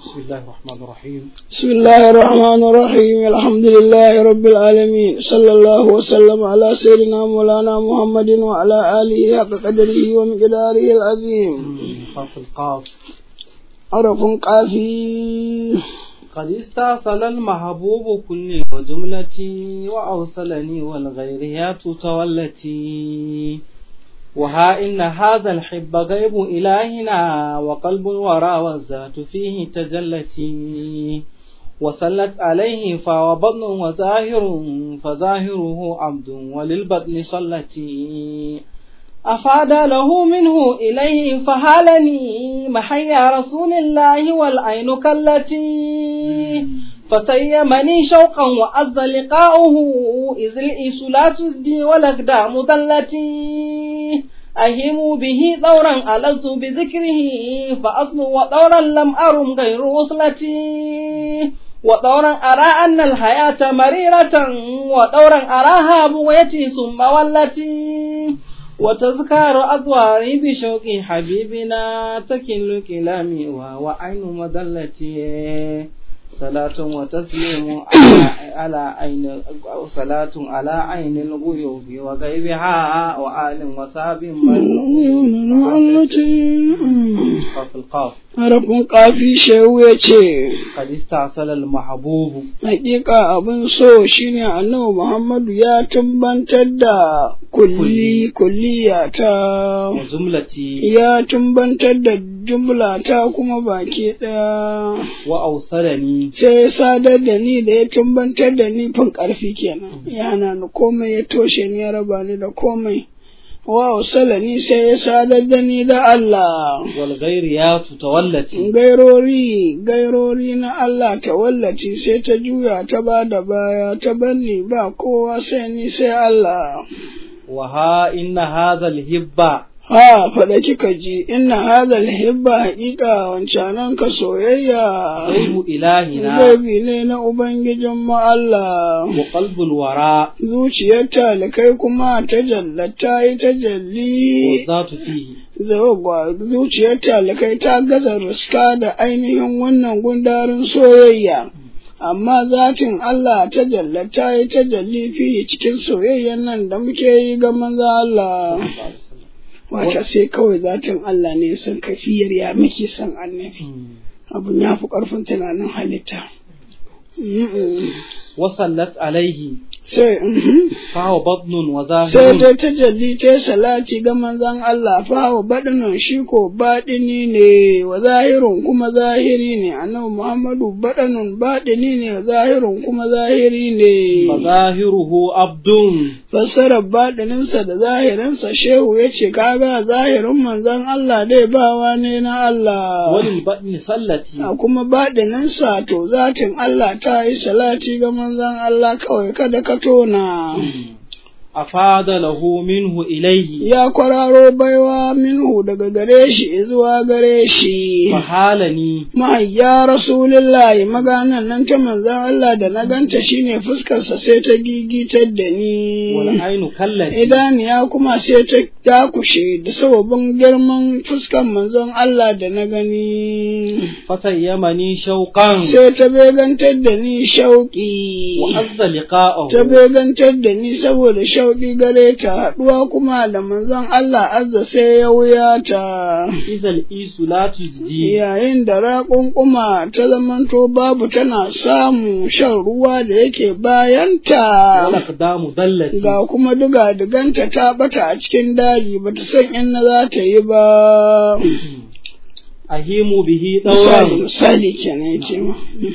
بسم الله الرحمن الرحيم بسم الله الرحمن الرحيم الحمد لله رب العالمين صلى الله وسلم على سيدنا مولانا محمد وعلى آله حق قدره ومقداره العظيم خاف القاف عرف قافي قد استأصل المحبوب كلي وجملتي وأوصلني والغيريات تولتي وها إن هذا الحب غيب إلهنا وقلب الورى والذات فيه تجلتي وسلت عليه فهو بطن وظاهر فظاهره عبد وللبطن صلتي أفاد له منه إليه فهالني محيا رسول الله والعين كالتي فتيمني شوقا وأذ لقاؤه إذ الإيس لا تسدي والأقدام ذلتي أهم به دورا ألز بذكره فأصل ودورا لم أرم غير وصلتي ودورا أرى أن الحياة مريرة ودورا أراها بغيتي ثم والتي وتذكار أضواري بشوق حبيبنا تكل كلامي وهو عين مدلتي صلاة وتسليم على عين صلاة على عين الغيوب وغيبها وآل وصاب في القاف عرف قافي شوية قد استعصل المحبوب Hakika abin so shine annabi Muhammadu ya tumbantar da kulli kulliya ta وجملتي ya tumbantar da jumla ta kuma baki ɗaya وأوصلني sai ya sadar da ni da ya tumbantar da ni fin ƙarfi kenan ya hana ni komai ya toshe ni ya raba ni da komai wa ni sai ya sadar da ni da Allah والغيريات تولتي gairori gairori na Allah ta wallaci sai ta juya ta ba da baya ta banni ba kowa sai ni sai Allah وها إن هذا الهبة ha faɗa kika ji inna hadha hibba haƙiƙa wancanan ka soyayya غيب إلهنا Gaibi ne na Ubangijin mu Allah, وقلب الوراء zuciyar talikai kuma ta jallata yi ta jalli, والذات فيه zauwa zuciyar talikai ta gaza riska da ainihin wannan gundarin soyayya. Amma zatin Allah ta jallata yi ta jalli fiye cikin soyayyan nan da muke yi ga manzo Allah. Wata sai kawai zatin Allah ne san kafiyar ya muke son annabi. Abun ya fi ƙarfin tunanin halitta. Mm-mm. وصلت عليه sai mhm. فهو بطن sai وظاهر ta tajalli ta salati ga manzon Allah fa baɗinin shi ko baɗini ne wa zahirun kuma zahiri ne annabi Muhammadu baɗinin baɗini ne wa zahirun kuma zahiri ne فظاهره عبد fassarar baɗininsa da zahirinsa shehu ya ce kaga zahirin manzon Allah dai bawa ne na Allah وللبطن صلتي a kuma baɗininsa to zatin Allah ta yi salati ga manzon Allah kawai kada ka tona. أفاد له منه إليه ya kwararo baiwa minhu daga gare shi zuwa gare shi. فحالني Mahayya Rasulillahi maganan nan ta manzan Allah da na ganta shine fuskarsa sai ta gigitar da ni. والعين كالتي Idaniya kuma sai ta dakushe da sababin girman fuskar manzon Allah da na gani. فتيمني شوقا Sai ta begantar da ni shauƙi. وعز لقاءه ta begantar da ni saboda shauƙi gare ta haɗuwa kuma da manzon Allah azza sai ya wuya ta. إذا الإيس لا تجدي Yayin da raƙunƙuma ta zamanto babu tana samu shan ruwa da yake bayanta. والأقدام ضلتي Ga kuma duga diganta ta bata a cikin daji bata san inna za ta yi ba. أهيم به Misali, دورا misali kenan yake ma.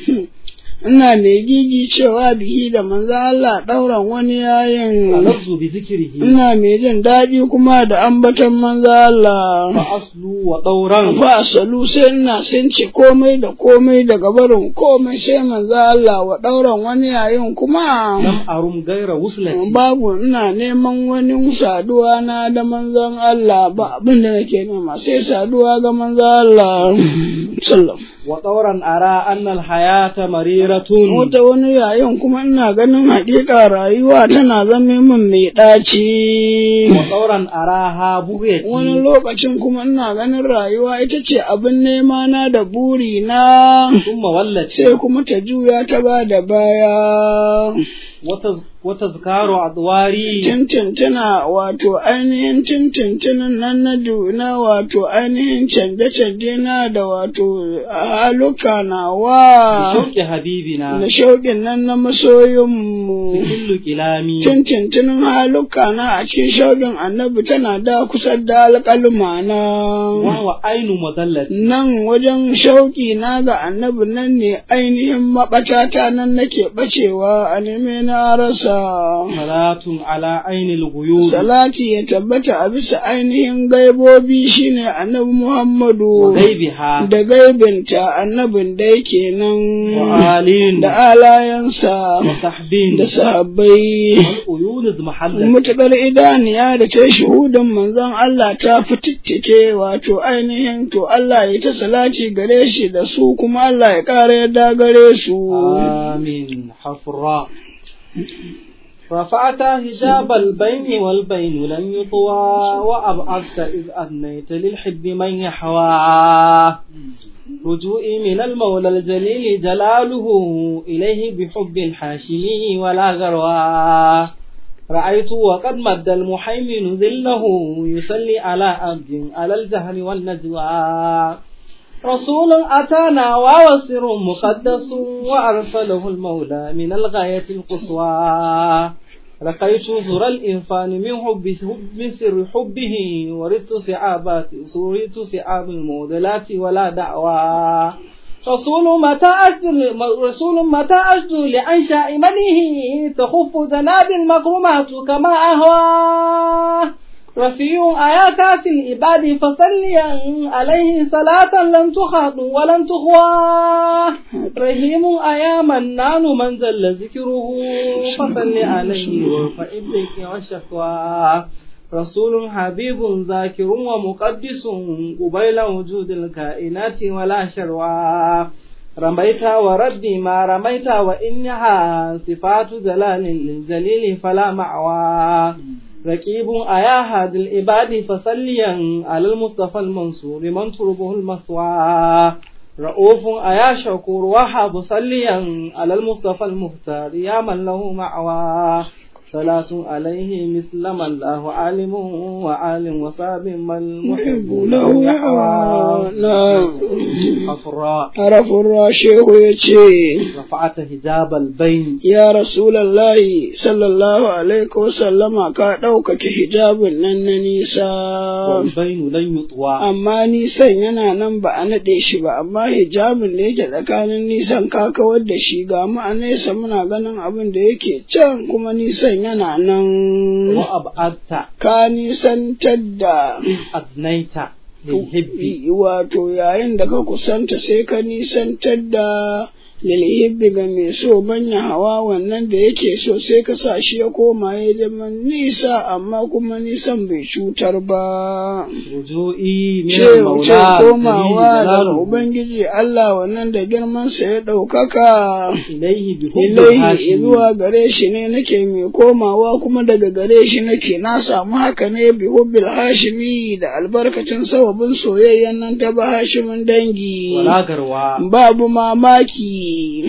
Ina mai gigi cewa bihi da manzon Allah ɗauran wani yayin. ألفظ بذكره ina mai jin daɗi kuma da ambaton manzo Allah. فأصل وطورا Fa asalu sai ina sun ce komai da komai daga barin komai sai manzo Allah wa ɗauran wani yayin kuma. لم أرم غير وصلتي Babu ina neman wani saduwa na da manzon Allah ba abin da nake nema sai saduwa ga manzo Allah. Sallam. وطورا أرى أن الحياة مريرة wata wani yayin kuma ina ganin haƙiƙa rayuwa tana zame min mai ɗaci وطورا أراها wani بغيتي lokacin kuma ina ganin rayuwa ita ce abin nema na da buri na ثم ولت sai kuma ta juya ta ba da baya وتز- وتذكار أدواري tintintuna wato ainihin tintintinin nan na duna wato ainihin canje-canje na da wato haluka nawa بشوق حبيبنا da shauƙin nan na masoyinmu سكل كلامي tintintinin haluka na a cikin shauƙin annabi tana da kusa da alƙalma na وهو عين مذلة nan wajen shauƙi na ga annabi nan ne ainihin maɓatata nan nake ɓacewa a neme na rasa صلاة على عين الغيوب salati ya tabbata a bisa ainihin gaibobi shine annabi Muhammadu وغيبها da gaibinta annabin da yake nan وآل da alayansa وصحب da sahabbai والعيون اضمحلت mutuƙar idaniya da ta yi shuhudin manzon Allah ta fitittike wato ainihin to Allah ya ta salati gare shi da su kuma Allah ya ƙara yarda gare su. آمين حفراء رفعت حجاب البين والبين لن يطوى وأبعدت إذ أدنيت للحب من يحوى رجوئي من المولى الجليل جلاله إليه بحب الحاشمي ولا غروى رأيت وقد مد المحيمن ذله يصلي على عبد على الجهل والنجوى رسول أتانا ووسر مقدس وأرسله المولى من الغاية القصوى لقيت زر الإنفان من حب من سر حبه وردت سعابات وردت سعاب المودلات ولا دعوى رسول متى أجد رسول متى أجد لأنشاء منه تخف ذناب المكرمات كما أهوى رفيع آيات في العباد فصليا عليه صلاة لن تخاط ولن تخوى رحيم آيا منان من زل ذكره فصل عليه فإبك والشكوى رسول حبيب ذاكر ومقدس قبيل وجود الكائنات ولا شروى رميت وربي ما رميت وإنها صفات جلال للجليل فلا معوى ركيب أيا هاد العباد فصليا على المصطفى المنصور من تربه المسوى رؤوف أيا شكور وحاب صليا على المصطفى المختار يا من له معوى صلاة عليه مثل ما الله عالم وعالم وصاب ما المحب له يحوى حفراء Harafin rashehu ya ce, رفعت حجاب البين Ya Rasulallahi sallallahu alaihi wasallama ka ɗaukake hijabin nan na nisa. والبين لن يطوى Amma nisan yana nan ba a naɗe shi ba, amma hijabin da yake tsakanin nisan ka kawar da shi ga mu a nesa muna ganin abin da yake can kuma nisan yana nan. وأبعدت Ka nisantar da أدنيت للحب wato yayin da ka kusanta sai ka nisantar da lilhibbi ga mai so manya hawa wannan da yake so sai ka sa shi ya koma ya zama nisa amma kuma nisan bai cutar ba رجوئي من ce المولى komawa الجليل daga جلاله ubangiji Allah wannan da girmansa ya ɗaukaka إليه بحب ilaihi الهاشم zuwa gare shi ne nake mai komawa kuma daga gare shi nake na samu haka ne bi hubbil hashimi da albarkacin sababin soyayyan nan ta ba hashimin dangi ولا غروى babu mamaki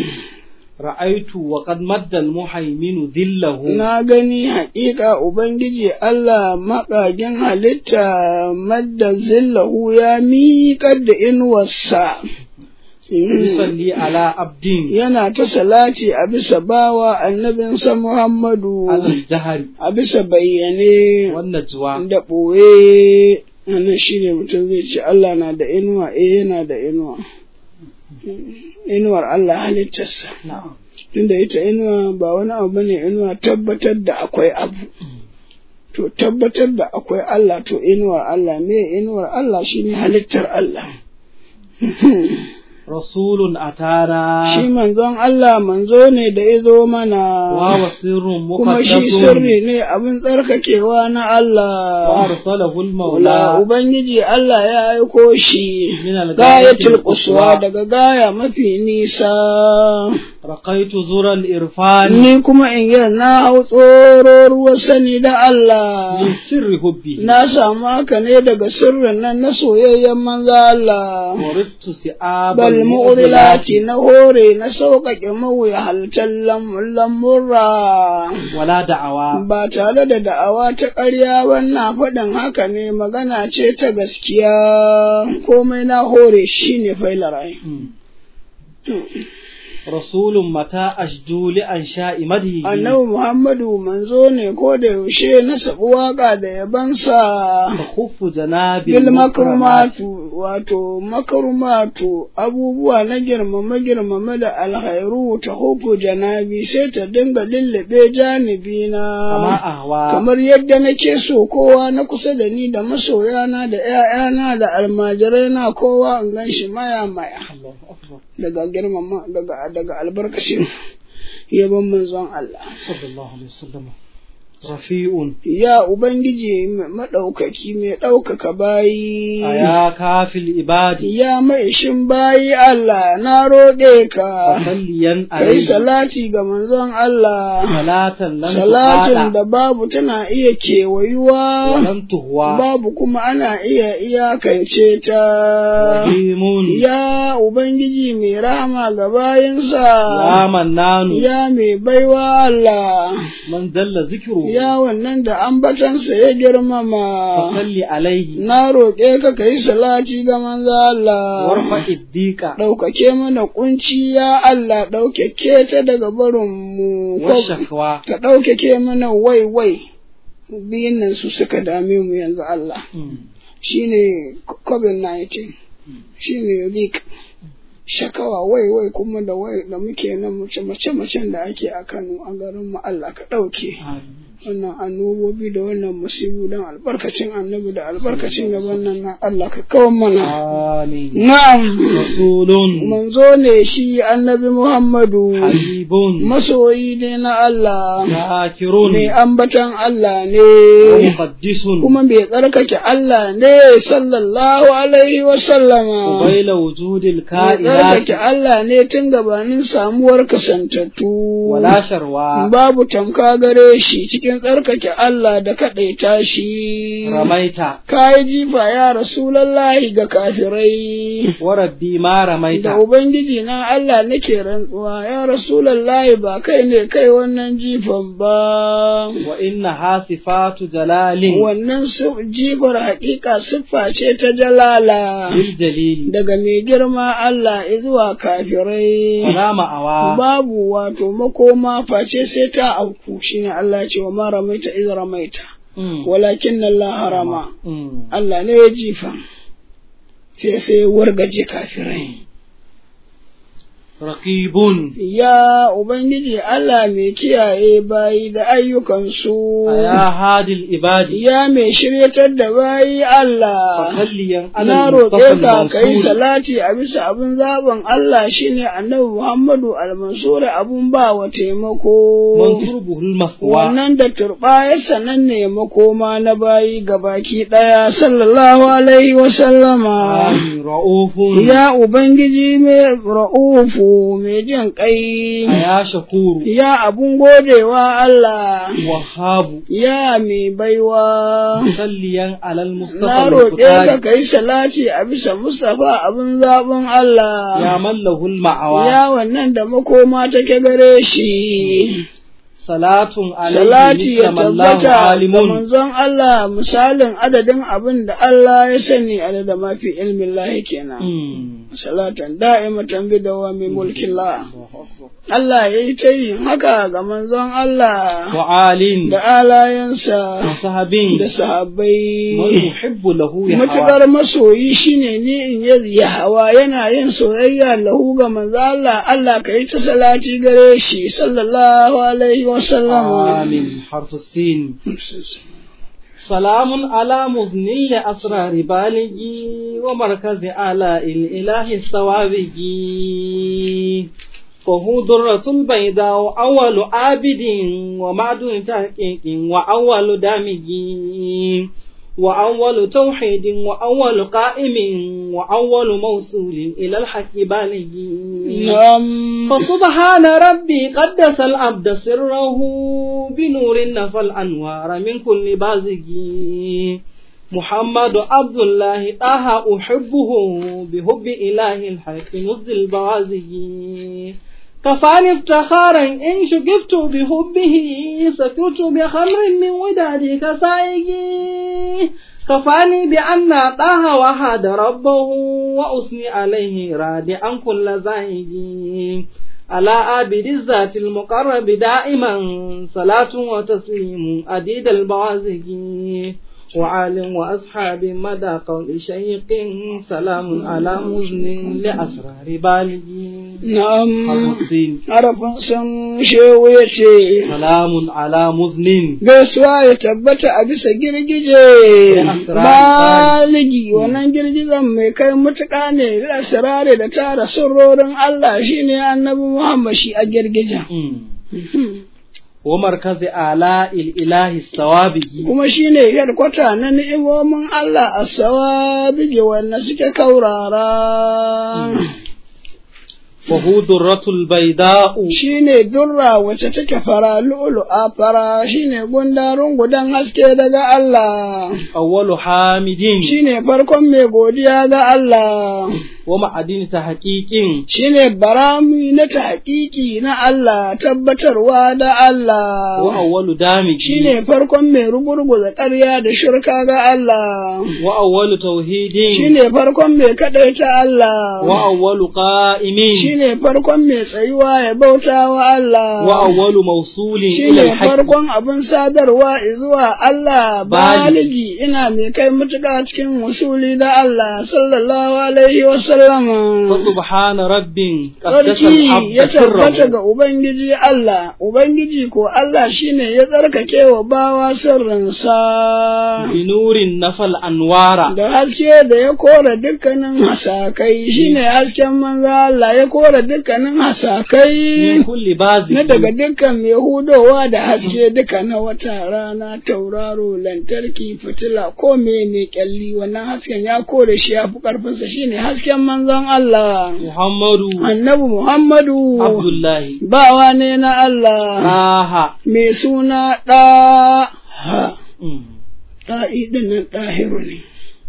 رأيت وقد مد المحيمن ذله na gani haƙiƙa ubangiji Allah maƙagin halitta madda zillahu ya miƙar da inuwarsa يصلي على عبد yana ta salati a bisa bawa annabinsa Muhammadu على الجهر a bisa bayyane والنجوى da ɓoye wannan shi ne mutum zai ce Allah na da inuwa eh yana da inuwa inuwar Allah halittarsa نعم tunda ita inuwa ba wani abu bane inuwa tabbatar da akwai abu to tabbatar da akwai Allah to inuwar Allah me inuwar Allah shine halittar Allah rasulun atana shi manzon Allah manzo ne da ya zo mana wa wasirrun kuma shi muqaddasun sirri ne abin tsarkakewa na wa Allah arsalahu Wala al-maula Ubangiji Allah ya aiko shi min gayatul al-ghayatil quswa quswa daga gaya mafi nisa raqaitu zura al-irfan ni kuma in yi na hau tsoro ruwa sani da Allah min sirri hubbi na samu haka ne daga sirrin nan na soyayyen manzo Allah warittu si'abal bal mu'dilati na hore na sauƙaƙe mawuyahaltar lamurra wala da'awa ba tare da da'awa ta ƙarya wannan faɗin haka ne magana ce ta gaskiya komai na hore shi ne failarai rasulun mata ashdu li ansha'i madhi annabi muhammadu manzo ne ko da yaushe na sabu waƙa da yabansa takhuffu janabi bil makrumatu wato makrumatu abubuwa na girmama girmama da alhairu ta hufu janabi sai ta dinga lullube janibi kama na ahwa kamar yadda nake so kowa na kusa da ni da masoyana da ‘ya'yana da almajirai na kowa in gan shi maya maya Allahu akbar daga girmama daga daga albarkacin yabon manzon Allah sallallahu alaihi wasallam rafi'un ya ubangiji maɗaukaki mai ɗaukaka bayi aya kafil ibadi ya mai shin bayi Allah na roƙe ka salliyan kai alayhi salati ga manzon Allah salatan lan salatin tuqada da babu tana iya wa kewayuwa lam tuhwa babu kuma ana iya iyakance ta rahimun ya ubangiji mai rahama ga bayinsa ya mannanu ya mai baiwa Allah man jalla zikru ya wannan da ambatansa ya girmama salli alaihi na roƙe ka ka yi salati ga manzo Allah warfa iddiqa ɗaukake mana kunci ya Allah ɗaukake ta daga barinmu wa shakwa ka ɗaukake mana wai wai biyun nan su suka dame mu yanzu Allah shine covid-19 shine leak shakawa wai wai kuma da wai da muke nan mace mace macen da ake a Kano a garin mu Allah ka ɗauke wannan annobobi da wannan musibu don albarkacin annabi da albarkacin gaban nan na Allah ka kawo mana amin na'am rasulun manzo ne shi annabi Muhammadu habibun masoyi ne na Allah zakirun mai ambatan Allah ne muqaddisun kuma mai tsarkake Allah ne sallallahu alaihi wa sallama qabaila wujudil mai kainat tsarkake Allah ne tun gabanin samuwar kasantattu wala sharwa babu tamka gare shi cikin tsarkake Allah da kaɗaita shi ramaita ka yi jifa ya rasulallahi ga kafirai wa rabbi ma da ramaita Ubangiji na Allah nake rantsuwa ya rasulallahi ba kai ne kai wannan jifan ba wa inna hasifatu jalalin wannan su- jifar haƙiƙa siffa ce ta jalala bil jalili daga mai girma Allah zuwa kafirai wala ma'awa babu wato makoma face sai ta auku shine Allah ya ce wa ma ramaita iz ramaita Mm. walakin Allah harama Mm. Allah ne ya jifa sai sai wargaje kafirai raqibun ya ubangiji Allah mai kiyaye bayi da ayyukansu ya hadil ibadi ya mai shiryatar da bayi Allah fasalliyan na ala roƙe ka al-mustafa ka yi al-mansur salati a bisa abin zaɓin Allah shine annabi Muhammadu al-Mansur abun ba wa taimako. mansur buhul maswa Wannan da turɓa ya sanan ne makoma na bayi gabaki ɗaya sallallahu alaihi wa sallama. Amin, ra'ufun Ya Ubangiji mai ra'ufu mai jin ƙai. ya shakuru Ya abun godewa Allah. wahabu Ya mai baiwa. salliyan alal Na mustafa roƙe ka al-bukhari ka yi salati a bisa Mustapha abin zaɓin ya Allah, mallahul ma'awa ya wannan da makoma take gare shi, salatun salati alayhi ya nisamallahu tabbata ga alimun manzon Allah misalin adadin abin da Allah ya sani adada mafi ilmin lahi kenan. Mm. Salatan da'imatan bi dawami mulkin la. Allah ya yi ta yin haka ga manzon Allah wa alin da alayensa wa sahabin da sahabbai. man yuhibbu lahu ya hawa Matuƙar masoyi shine ni in yi ya hawa yana yin soyayya lahu ga manzo Allah Allah ka yi ta salati gare shi sallallahu alaihi wa sallam. amin harfu sin سلام على مزني لأسرار بالغي ومركز آلاء الإله السوابغي فهو درة البيضاء أول عابد ومعدن تحقيق وأول دامج وأول توحيد وأول قائم وأول موصول إلى الحق بالغ نعم فسبحان ربي قدس العبد سره بنور نفى الأنوار من كل بازغ محمد عبد الله طه أحبه بحب إله الحق مزد البوازغ كفاني افتخارا إن شقفت بحبه سكرت بخمر من ودادك سائقي كفاني بأن طه وحد ربه وأثني عليه رادعا كل زائق على عابد الذات المقرب دائما صلاة وتسليم أديد البوازق وعالم وأصحاب مدى قول شيق سلام على مزن لأسرار بالغ na'am الحسين harafin sun shewu ya ce سلام على مزن gaisuwa ya tabbata a bisa girgije baligi wannan girgijen mai kai mutuƙa ne da sirare da tara sirrorin Allah shine annabi Muhammad shi a girgijen ومركز آلاء الإله السوابق kuma shine yarkwata na ni'imomin Allah a sawabige wanda suke kaurara وهو درة البيضاء shine durra wacce take fara lu'lu'a fara shine gundarun gudan haske daga Allah أول حامد shine farkon mai godiya ga Allah ومعدن تحقيق shine barami na tahqiqi na Allah tabbatarwa da Allah وأول دامج shine farkon mai rugurguza ƙarya da shirka ga Allah وأول توحيد shine farkon mai kadaita Allah وأول قائم shine farkon mai tsayuwa ya bauta wa Allah وأول موصول إلى shine الحق farkon abin sadarwa zuwa Allah Bali. baligi ina mai kai mutuka cikin wasuli da Allah sallallahu alaihi wa sallama فسبحان رب قدس Sarki ya العبد tabbata سره ga Ubangiji Allah, Ubangiji ko Allah shine ya tsarkake wa bawa sirrinsa. بنور نفى الأنوار Da haske da ya kora dukkanin hasakai shine hasken manzo Allah ya kora dukkanin من hasakai كل باز na daga dukkan mai hudowa da haske duka na wata rana tauraro lantarki fitila ko me mai kyalli wannan hasken ya kore shi ya fi karfinsa shine hasken manzon Allah محمد annabi Muhammadu عبد الله bawa ne na Allah آها mai suna ɗa أمم. ɗa'i ɗin nan ɗahiru ne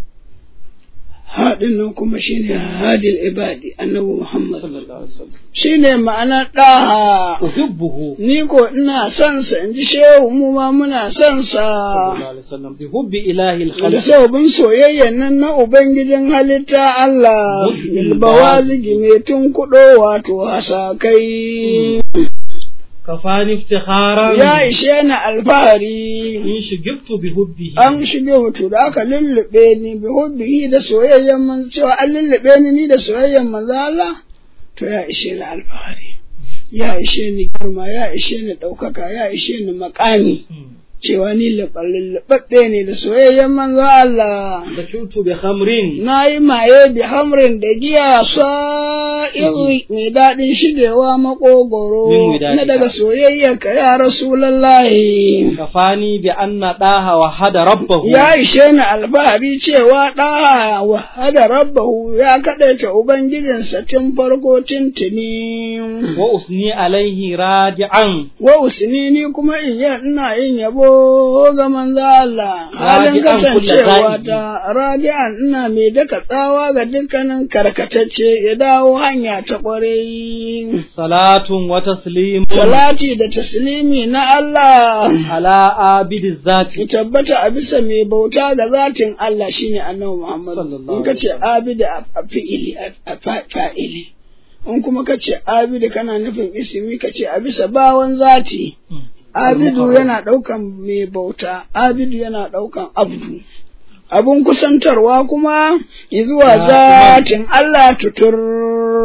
haɗin nan kuma shine hadil ibadi annabi Muhammad صلى الله عليه وسلم shine ma'anar ɗaha أحبه ni ko ina son sa in ji shehu mu ma muna son صلى sa الله عليه وسلم بحب إله da الخلق sababin soyayyan nan na ubangijin halitta Allah bilbawazigi mai tun kuɗo wato hasakai كفاني افتخارا ya ishe ni alfahari إن شغبت بحبه an shige mutu da aka lullube ni bi hubbihi da soyayyen man cewa an lullube ni ni da soyayyen manzo Allah to ya ishe ni alfahari ya ishe ni girma ya ishe ni ɗaukaka ya ishe ni makami أمم. cewa ni lullubabbe ne da soyayyen manzo Allah دخلت بخمر na yi maye bi hamrin da giya sa'iri mai daɗin shigewa Min makogoro widadika. na daga soyayyarka ya rasulallahi كفاني بأن داها وحد ربه ya ishe ni alfahari cewa ɗa wahada rabbahu ya kaɗaita ubangijinsa tun farko tuntuni وأثني عليه راجعا wa usni ni kuma in yi ina yin yabo ga manzo Allah halin Radi'an kulla kasancewa zahidi. ta radi'an ina mai daka tsawa ga dukkanin karkatacce ya dawo hanya ta ƙwarai صلاة وتسليم salati da taslimi na Allah على عابد الذات ya tabbata a bisa mai bauta ga zatin Allah shine annabi Muhammad Sallallahu in ka ce abida a fi'ili a fa- fa'ili in kuma ka ce abida kana nufin ismi ka ce a bisa bawan zati abidu yana ɗaukan mai bauta abidu yana ɗaukan abdu abun kusantarwa kuma zuwa Ya, zatin Allah tutur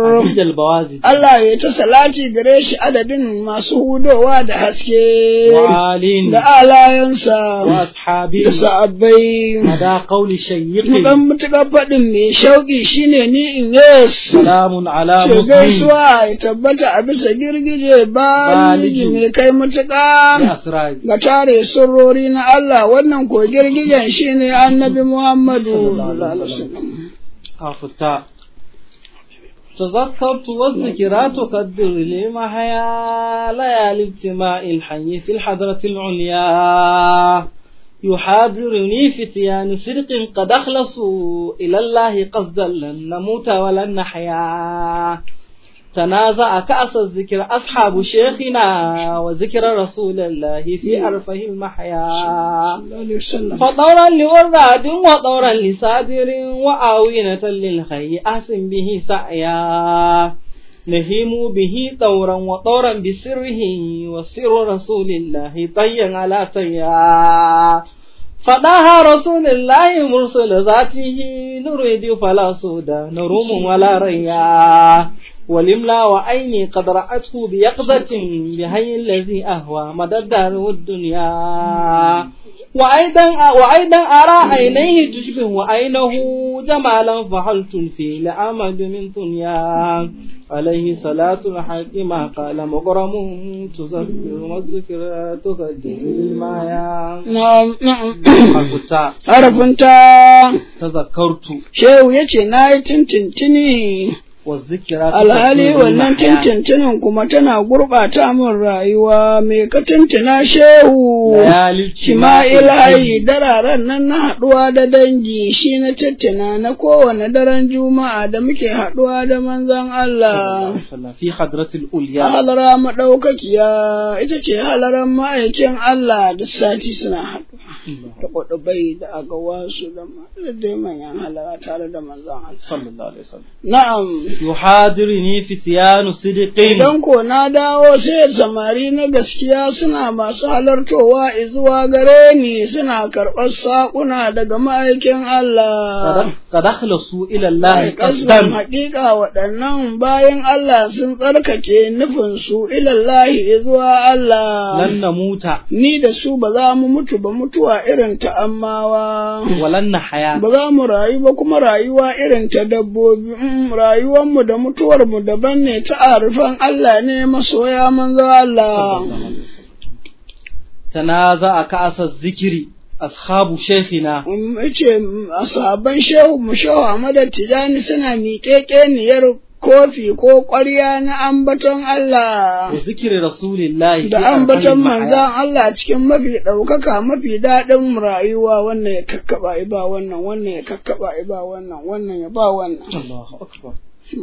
عديد البوازج Allah ya ta salati gare shi adadin masu hudowa da haske وآل da alayensa وأصحابه da sa'abbai مدى قول شيخ Mukan mutuƙar faɗin mai shauƙi shine ni in yes. سلام على Ce مسلم gaisuwa ya tabbata a bisa girgije ba Baligi. mai kai mutuƙa بأسرار ga tare sirrori na Allah wannan ko girgijen shine annabi Muhammadu Sallallahu alaihi sallallahu alaihi wasallam. wasallam. أفتاء تذكرت والذكرى تقدر لي محيا ليالي اجتماع الحي في الحضرة العليا يحاضرني فتيان صدق قد أخلصوا إلى الله قصدا لن نموت ولن نحيا تنازع كأس الذكر أصحاب شيخنا وذكر رسول الله في أرفه المحيا Sallallahu alaihi wasallam. فطورا لوراد وطورا لصادر وآوينة للخي أحسن به سعيا نهيم به طورا وطورا بسره وسر رسول الله طيا على طيا فداها رسول الله مرسل ذاته نريد فلا سودا نروم ولا ريا ولملا وعيني قد رأته بيقظة بهي الذي أهوى مدى الدار والدنيا وأيضا وأيضا أرى عينيه تشبه عينه جمالا فحلت في لعمد من دنيا عليه صلاة الحق ما قال مغرم تذكر والذكر تقدم المايا Na'am, na'am. حقتا Harafin ta تذكرت Shehu ya ce na yi tintintini والذكر alhali تقدم wannan المحيا. tintintinin kuma tana gurɓata min rayuwa me ka tintina shehu ليالي Shima'il hayi dararen nan na haɗuwa da dangi shi na tattina na kowane daren juma'a da muke haɗuwa da manzon Allah. في حضرة الأولياء Halara maɗaukakiya ita ce halaran ma'aikin Allah da sati suna haɗuwa da ƙwaɗubai da agawasu da ma- da dai manyan halara tare da manzon Allah. صلى الله عليه وسلم Na'am, يحاضرني فتيان صدق idan ko na dawo sai samari na gaskiya suna masu halartowa izuwa gare ni suna karɓar saƙuna daga ma'aikin Allah. قد- قد أخلصوا إلى الله Ai, kasban قصدا haƙiƙa waɗannan bayan Allah sun tsarkake nufinsu ilallahi izuwa Allah. لن نموت Ni da su ba za mu mutu ba mutuwa irin ta ammawa. ولن نحيا Ba za mu rayu ba kuma rayuwa irin ta dabbobi, Mm, rayuwanmu da mutuwarmu daban ne ta arifan Allah ne masoya manzo Allah. تنازع كأس الذكر أصحاب شيخنا Um, ce a sabon shehu mu shehu Ahmad Tijani suna miƙeƙeniyar kofi ko ƙwarya na ambaton Allah. وذكر رسول الله في Da أرحم ambaton المحيا. manzan Allah cikin mafi ɗaukaka mafi daɗin rayuwa wannan ya kakkaɓa ya ba wannan wannan ya kakkaɓa ya ba wannan wannan ya ba wannan. الله أكبر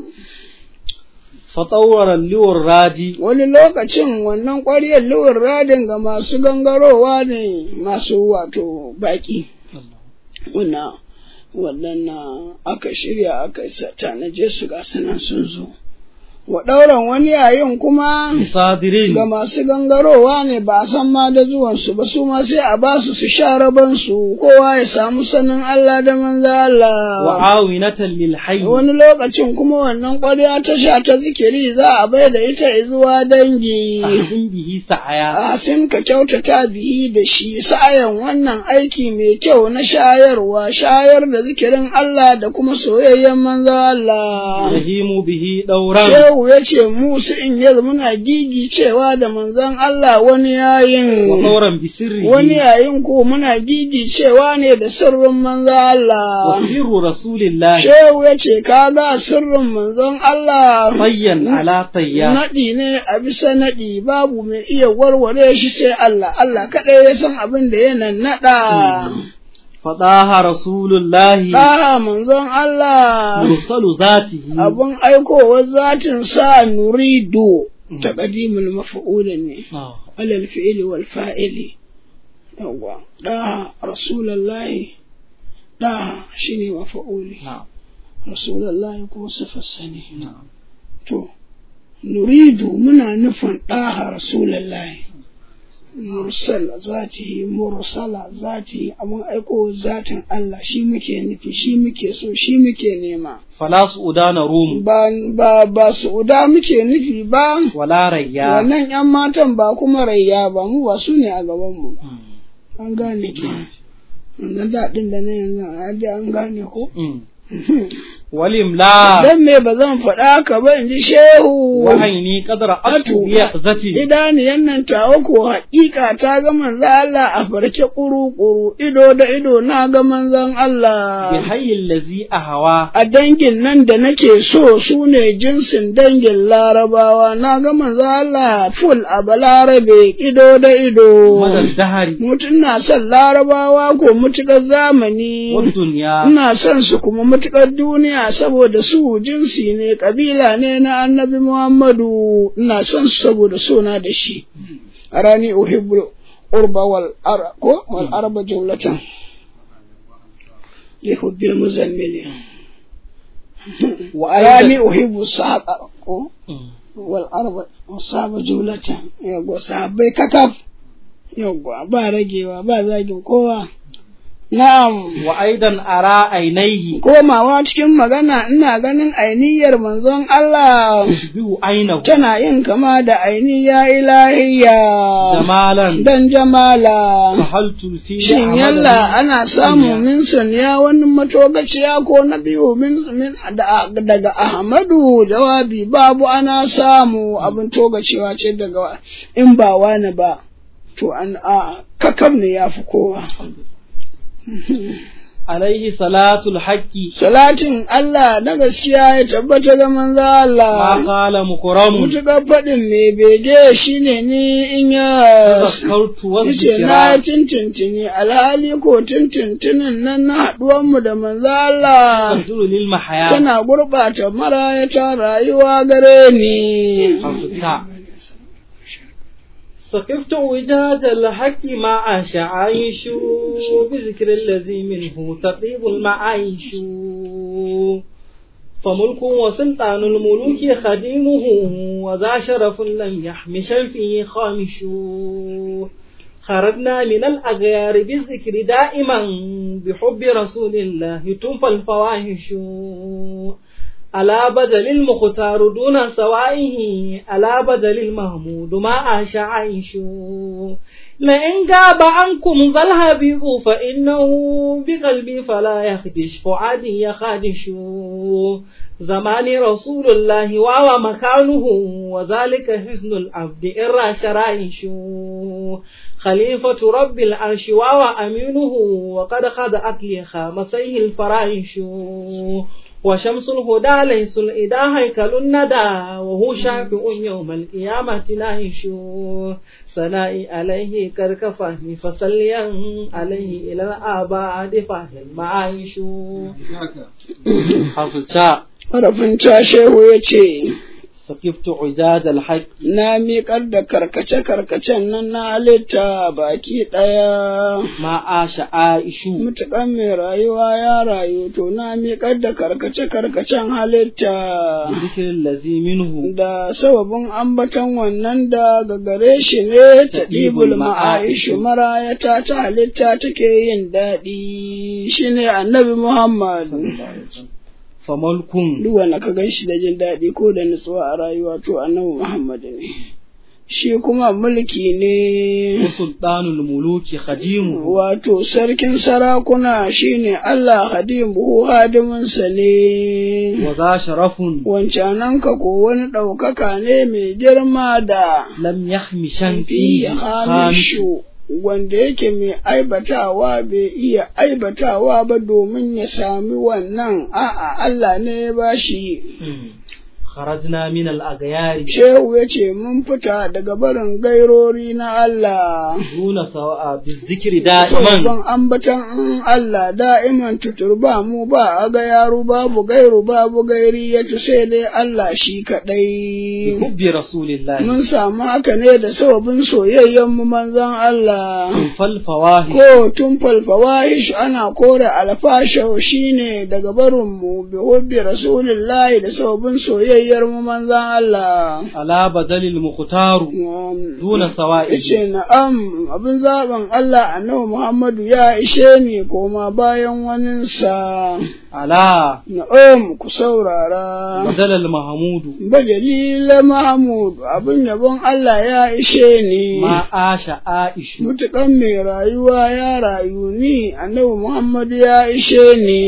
فطور اللور الرادي Wani lokacin wannan ƙwaryar luwar radin ga masu gangarowa ne masu wato baƙi. Wannan wannan aka shirya aka sa- tanaje su ga sunan sun zo. Wa ɗauran wani yayin kuma صادرين ga masu gangarowa ne ba a san ma da zuwansu ba su ma sai a ba su su sha rabansu kowa ya samu sanin Allah da manzo Allah. وعاونة للحي Wani lokacin kuma wannan ƙwarya ta sha ta zikiri za a bai da ita zuwa dangi. أحسن به سعيا Asin ka kyautata bihi da shi sa'ayan wannan aiki mai kyau na shayarwa shayar da zikirin Allah da kuma soyayyen manzo Allah. يهيم به دورا Shehu ya ce Musu in ya muna gigi cewa da manzon Allah wani yayin. وطورا بسره Wani yayin ko muna gigi cewa ne da sirrin manzon Allah. وسر رسول الله Shehu ya ce kaga sirrin manzon Allah. طيا على طيا Naɗi ne a bisa naɗi babu mai iya warware shi sai Allah, Allah kaɗai ya san abin da ya naɗa. فضاها رسول الله Ɗaha manzon Allah مرسل ذاته abin aikowar zatin sa nurido ta ƙadimul mafa'ula ne, آه. alal fi'ili wal fa'ili. Yawwa, ɗaha Rasulallahi, ɗaha shi ne mafa'uli, نعم Rasulallahi kuma sifarsa ne. نعم To, nuridu muna nufin ɗaha Rasulallahi. mursal zatihi mursala zatihi abun aiko zatin Allah shi muke nufi shi muke so shi muke nema fala su'udana rum ba ba ba su'uda muke nufi ba wala rayya wannan yan matan ba kuma rayya ba mu ba su ne a gaban mu an gane ki na daɗin da na yanzu a ji an gane ko walimla dan me ba zan faɗa ka ba in ji shehu wahaini qadra atu bi zati idaniyan nan tawa ko haƙiƙa ta ga manzon Allah a farke kuru-kuru ido da ido na ga manzon bi Allah hayyil ladhi ahwa a dangin nan da nake so su ne jinsin dangin larabawa na ga manzon Allah ful a balarabe ido da ido madal dahari mutum na son larabawa ko mutuƙar zamani wa dunya ina son su kuma mutuƙar duniya saboda su jinsi ne ƙabila ne na annabi Muhammadu ina son su saboda sona da shi a rani uhibbu urba wal ara ko wal arba jumlatan li hubbil muzammili wa a rani aidan uhibbu sahaba ko wal arba sahaba jumlatan yago sahabbai kakaf yago ba ragewa ba zagin kowa na'am wa aidan ara ainaihi komawa cikin magana ina ganin ainihiyar manzon Allah bihu ainahu tana yin kama da ainiya ilahiyya jamalan dan jamala fahaltu fi shin yalla ana samu min ya wani matogaciya ko na biyu min min da- daga Ahmadu jawabi babu ana samu abin togacewa ce daga in ba wani ba to an a kakam ne ya fi kowa alaihi salatul haqqi salatin Allah na gaskiya ya tabbata ga manzo ma Allah qala mukramun mutuƙar faɗin mai bege shi ne ni in ya zakartu wa yace na zikra tintintini alhali ko tintintinin nan na haɗuwanmu da manzo Allah taduru lil mahaya tana gurɓata marayata rayuwa gare ni حفظتها سقفت وجاج الحق مع عايش بذكر الذي منه تطيب المعايش فملك وسلطان الملوك خديمه وذا شرف لم يحمش فيه خامش خرجنا من الأغيار بالذكر دائما بحب رسول الله تنفى الفواحش على بدل المختار دون سوائه على بدل المحمود ما عاش عيش لئن غاب عنكم ذا الحبيب فإنه بقلبي فلا يخدش فؤادي يخادش زمان رسول الله وهو مكانه وذلك حزن العبد إن شرائش خليفة رب العرش وهو أمينه وقد خدعت لي خامسيه الفرائش وشمس الهدى ليس الإله هيكل الندى وهو شافع يوم القيامة نعيش ثنائي عليه قد كفاني فصليا عليه إلى الآباد فهي المعايش حفظتا harafin ta shehu ya ce سقفت عجاج الحق na miƙar da karkace-karkacen nan na halitta baki ɗaya ما عاش عائش mutuƙan mai rayuwa ya rayu to na miƙar da karkace-karkacen halitta ذكر الذي منه da sababin ambaton wannan da ga gare shi ne ta ɗibul ma'aishu marayata ta halitta take yin daɗi shi ne annabi Muhammad. فملك Duk wanda ka gan shi da jin daɗi ko da nutsuwa a rayuwa to annabi Muhammad ne. Shi kuma mulki ne وسلطان الملوك خديمه wato sarkin sarakuna shine Allah hadimu hadiminsa ne. وذا شرف Wancananka ko wani ɗaukaka ne mai girma da لم يخمشن fi فيه خامش hamishu wanda yake mai aibatawa bai iya aibatawa ba domin ya sami wannan a'a Allah ne ya bashi خرجنا من الأغيار shehu ya ce mun fita daga barin gairori na Allah دون سواء بالذكر دائما sabon ambatan in Allah da'iman tutur ba mu ba a ga yaro babu gairu babu gairi ya sai dai Allah shi kaɗai. بحب رسول الله Mun samu haka ne da sababin soyayyen mu manzon Allah. فالفواهش Ko tun falfawahish ana kore alfasha shine daga barinmu bi hubbi rasulillahi da sababin soyayyen soyayyar mu manzan Allah ala badalil mukhtaru Um, duna sawa'i Ice na'am abin zaben Allah annabi Muhammadu ya ishe ni koma bayan waninsa. ala Na'am ku saurara. badalal mahmudu Bajalila Mahmud abin yabon Allah ya ishe ni. ma asha aishu Mutuƙan mai rayuwa ya rayu ni annabi Muhammadu ya ishe ni.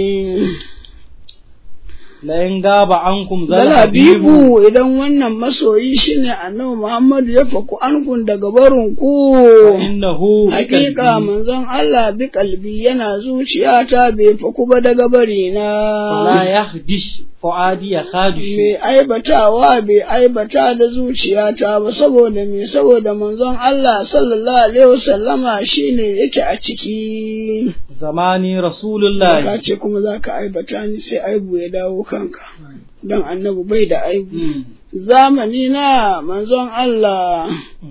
la in gaba ankum zal Zal habibu Habibu idan wannan masoyi shine annabi Muhammadu ya faku ankun daga barin ku. innahu Hakika manzon Allah bi kalbi yana zuciyata bai faku ba daga bari fala na. yahdish fuadi ya khadish Mai aibatawa bai aibata da zuciyata ba saboda me saboda manzon Allah sallallahu alaihi wasallama shine yake a ciki. zamani rasulullahi Ka ce kuma za ka aibata ni sai aibu ya dawo kanka. Don annabi bai da aibu. Mm. Zamani na manzon Allah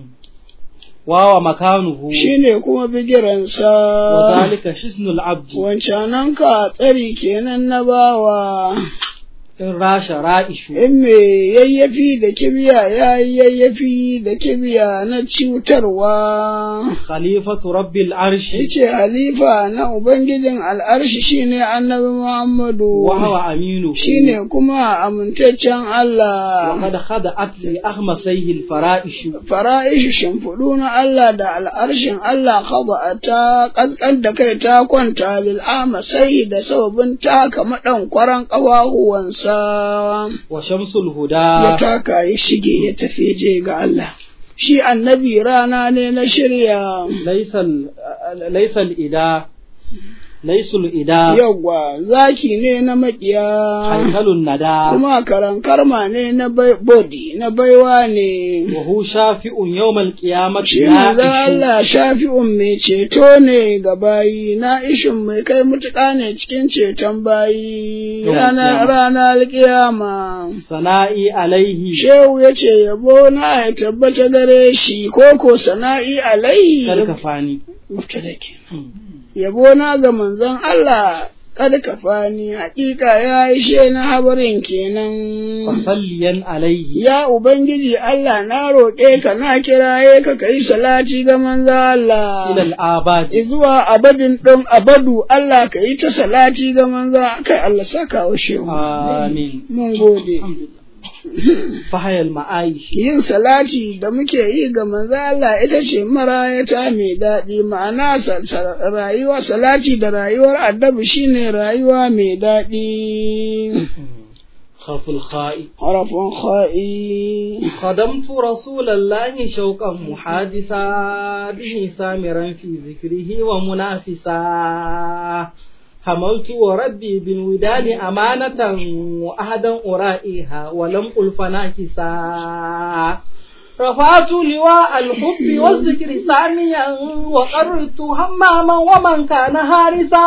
wawa makanuhu shine kuma bigiransa. wa zalika hisnul abdi wancananka tsari kenan na bawa in rasha ra'ishu in me yayyafi da kibiya ya yi yayyafi da kibiya na cutarwa khalifatu rabbil arshi yace halifa na ubangijin al'arshi shine annabi muhammadu wa huwa aminu shine kuma amintaccen wa Allah qad khada'at li ahmasayhi al fara'ishu fara'ishu shimfiɗu na Allah da al'arshin Allah kaba ta ƙasƙan da kai ta kwanta lil'ama sai da sababin taka maɗan kwaran ƙafafuwansa wa shamsul ya huda taka ya shige ya tafi je ga Allah. Shi annabi rana ne na shirya laysal laysal ida laysul ida yawwa zaki ne na makiya haikalun nada kuma karankarma ne na bai- bodi na baiwa ne. wa hu shafi'un yawmal qiyamati Shi manzo Allah shafi'un mai ceto ne ga bayi na ishin mai kai mutuƙa ne cikin ceton bayi Yawan ranar kiyama. ranar kiyama. sana'i alaihi Shehu ya ce yabo na ya tabbata gare shi koko sana'i alaihi karkafani mubtada kenan yabo na ga manzon Allah kad kafani hakika ya yi she na habarin kenan fasalliyan alaihi ya ubangiji Allah na roƙe ka na kiraye ka kai salati ga manzon Allah ila al-abadi zuwa abadin ɗin abadu Allah ka yi ta salati ga manzon kai Allah saka wa shehu amin mun gode fahayal ma'aish yin salati da muke yi ga manzo Allah ita ce marayata mai daɗi ma'ana sa- sa- rayuwa salati da rayuwar addabi shine rayuwa mai daɗi khaful kha'i harafin kha'i خدمت رسول الله شوقا محادثا به سامرا في ذكره ومنافسا حملت وربي بالوداد أمانة وأهدا أرائها ولم ألف ناكسا رفعت لواء الحب والذكر ساميا وقررت هماما ومن كان هارسا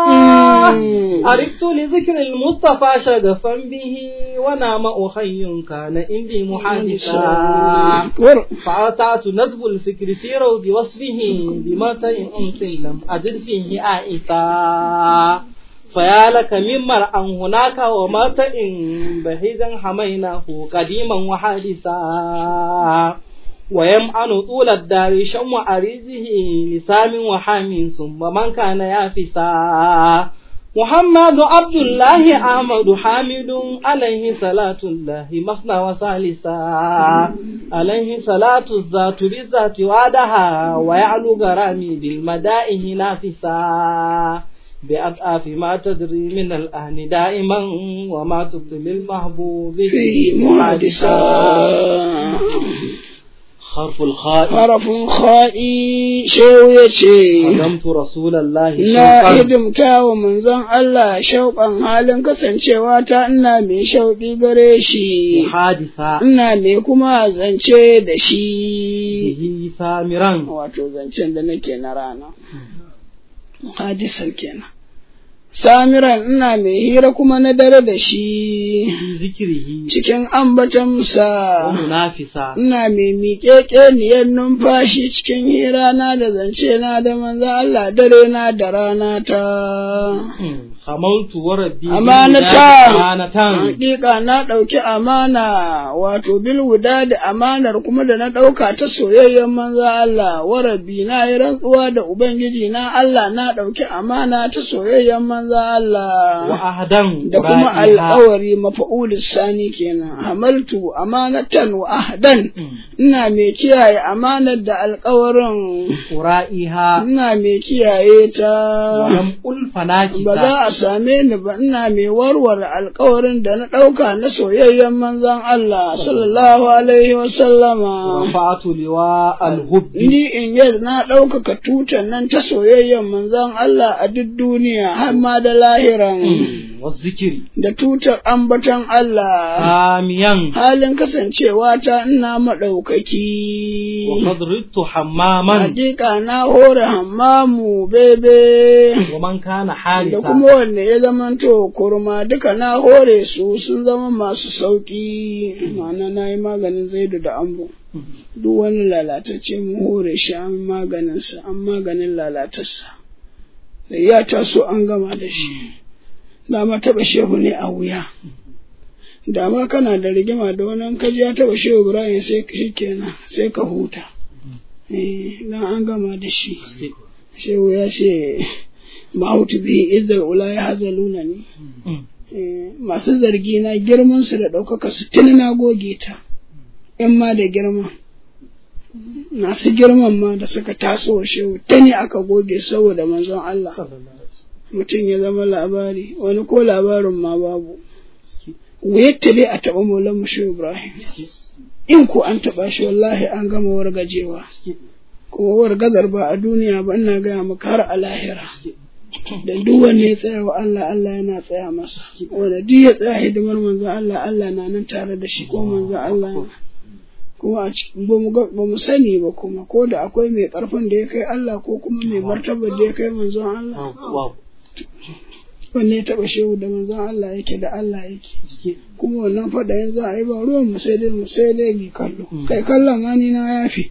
أردت لذكر المصطفى شغفا به ونام أخي كان عندي محادثا War- فأتعت نسب الفكر في روض وصفه بمتى أنس لم أجد فيه آئتا فيا لك من مرأى هناك ومتى بهيدا حميناه قديما وحادثا ويمعن طول الدار شم عريزه لسام وحام ثم من كان يافسا محمد عبد الله أحمد حامد عليه صلاة الله مثنى وثالثا عليه صلاة الذات بالذات وعدها ويعلو غرامي بالمدائه نافسا بأضعاف ما تدري من الأهل دائما وما تبطل المحبوب في محادثة حرف الخاء harafin kha'i shehu ya ce قدمت رسول الله na شوقا hidimta wa manzon Allah shauƙan halin kasancewa ta ina mai shauƙi gare shi حادثا ina mai kuma zance da shi به سامرا wato zancen da nake na rana hadisan kenan samiran ina mai hira kuma na dare da shi في ذكره cikin ambatansa ومنافسا ina mai miƙeƙeniyar numfashi cikin hira na da zance na da manzo Allah dare na da rana ta hamaltu wa rabbi Amanata. amanatan Hakika na ɗauki amana wato bil wuda da amanar kuma da na ɗauka ta soyayyen manza Allah wa rabbi na yi rantsuwa da Ubangiji na Allah na ɗauki amana ta soyayyen manza wa Allah ahdan da kuma ra'iha. alƙawari mafa'ulis sani kenan hamaltu amanatan wa ahdan Mm. ina mai kiyaye amanar da alƙawarin ura'iha ina mai kiyaye ta lam ulfanaki ba za a same ni ba ina mai warware alkawarin da na ɗauka na soyayyen manzon Allah sallallahu alaihi wa sallama. rafa'atu liwa alhubbi Ni in yi na ɗaukaka tutan nan ta soyayyen manzon Allah a duk duniya har ma da lahiran wa zikiri da tutar ambaton Allah. amiyan Halin kasancewa ta ina wa maɗaukaki. qadrittu hammaman Hakika na hore hammamu bebe. wa man kana da harisa kuma wanda ya zamanto kurma duka na hore su sun zama masu sauƙi ma'ana na yi maganin zaidu da ambo duk wani lalatacce mun hore shi an maganinsa an maganin lalatarsa da ya taso an gama da shi dama taɓa shehu ne a wuya dama kana da rigima da wani in ka ji ya taɓa shehu ibrahim sai shi kenan sai ka huta eh dan an gama da shi shehu ya ce ma'autu bihi izzar ula ya hazaluna ne Mm. Eh, masu zargi na girman su da ɗaukaka su tuni na goge ta in ma da girma masu girman ma da suka taso wa shehu tuni aka goge saboda manzon Allah mutum ya zama labari wani ko labarin ma babu wuyatta dai a taɓa maulan shehu Ibrahim in ko an taɓa shi wallahi an gama wargajewa kuma wargazar ba a duniya ba ina gaya maka har a lahira da duk wanda ya tsaya wa Allah Allah yana tsaya masa wanda duk ya tsaya hidimar manzon Allah Allah na nan tare da shi ko manzon Allah kuma a cikin ba mu ga- ba mu sani ba kuma ko da akwai mai karfin da ya kai Allah ko kuma mai martabar da ya kai manzon Allah Wow. wanne ya taba shehu da manzon Allah yake da Allah yake kuma wannan faɗa yanzu a yi ba ruwan mu sai dai mu sai dai mu kallo kai kallon ma ni na yafi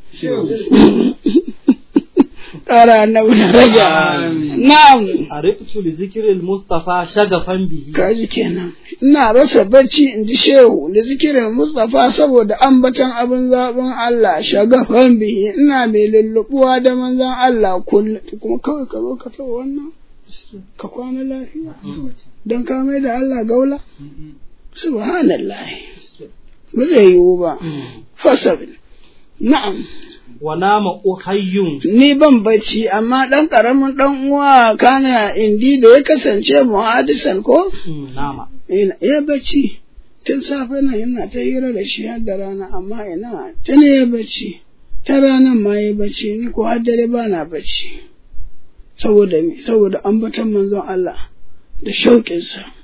ƙara annabi daraja na'am Ariftu li zikril Mustafa shagafan bihi kaji kenan ina rasa bacci in ji shehu da zikirin Mustapha saboda ambaton abin zaɓin Allah shagafan bihi ina mai lullubuwa da manzon Allah kullum kuma kawai ka zo ka taɓa wannan ka kwana lafiya don ka mai da Allah gaula subhanallah ba zai yiwu ba fasabil na'am wa nama uhayyun ni ban bacci amma ɗan ƙaramin ɗan uwa kana indi da ya kasance muhadisan ko Mm, nama ina ya bacci tun safe nan yana ta hira da shi har da rana amma ina tun ya bacci ta ranar ma ya bacci ni ko har dare ba na bacci saboda me saboda ambaton manzon Allah da shauƙinsa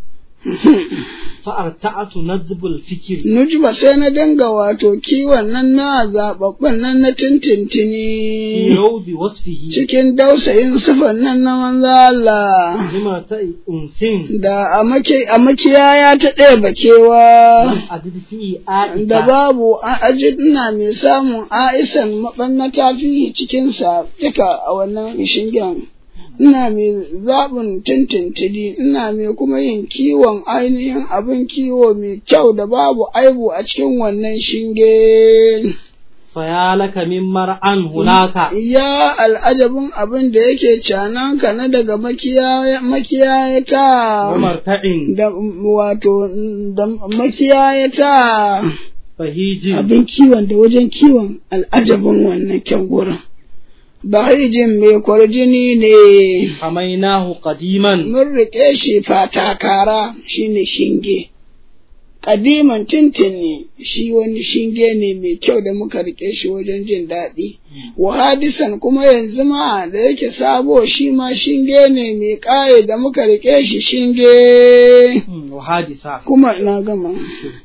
fa'arta'atu nazbul fikri Nujba sai na dinga wato kiwon nan na zaɓaɓɓen nan na fi tintintini rawdi wasfihi cikin dausayin sifan nan na manzo Allah lima ta unsin da a maki- a makiyaya ta ɗaya bakewa lam adid fi aika da babu a ajid ina mai samun aisan maɓannata fiye cikinsa duka a wannan shingen ina mai zaɓin tintintini ina mai kuma yin kiwon ainihin abin kiwo mai kyau da babu aibu a cikin wannan shinge fayalaka min mar'an hunaka ya al'ajabin abin da yake cananka na daga makiyaya- makiyayata wa marta'in da wato da makiyayata fahijin abin kiwon da wajen kiwon al'ajabin wannan kyan gurin. Bahijin mai kwarjini ne, hamainahu qadiman mun riƙe shi fatakara shi ne shinge. Ƙadiman tintini shi wani shinge ne mai kyau da muka riƙe shi wajen jin daɗi. Wahadisan kuma yanzu ma da yake sabo shi ma shinge ne mai ƙaye da muka riƙe shi shinge. Mm, wa hadisa Kuma na gama.